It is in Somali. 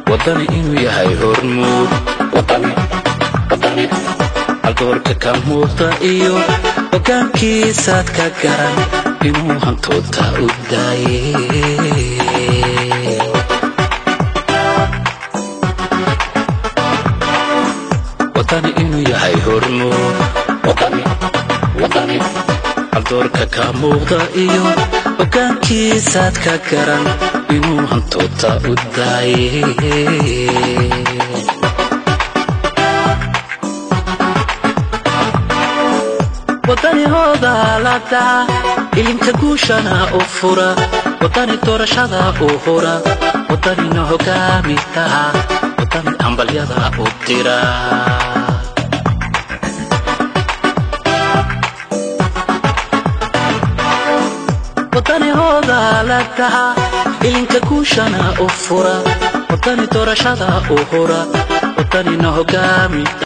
waddani inuu yahay hormuud aldoorka ka muuqda iyo hoggaankiisaad ka garan inuu hantoodta u daaye waddani inuu yahay hormuud aldoorka ka muuqda iyo hoggaankiisaad ka garan inuu hantoodta u daaye waddani hoodaalada ilinka guushana u fura waddani doorashada u hura waddanina hogaamitaha waddani hambalyada u dira waddani hoodaaladaha ilinka guushana u fura waddani doorashada u hura waddanina hogaamita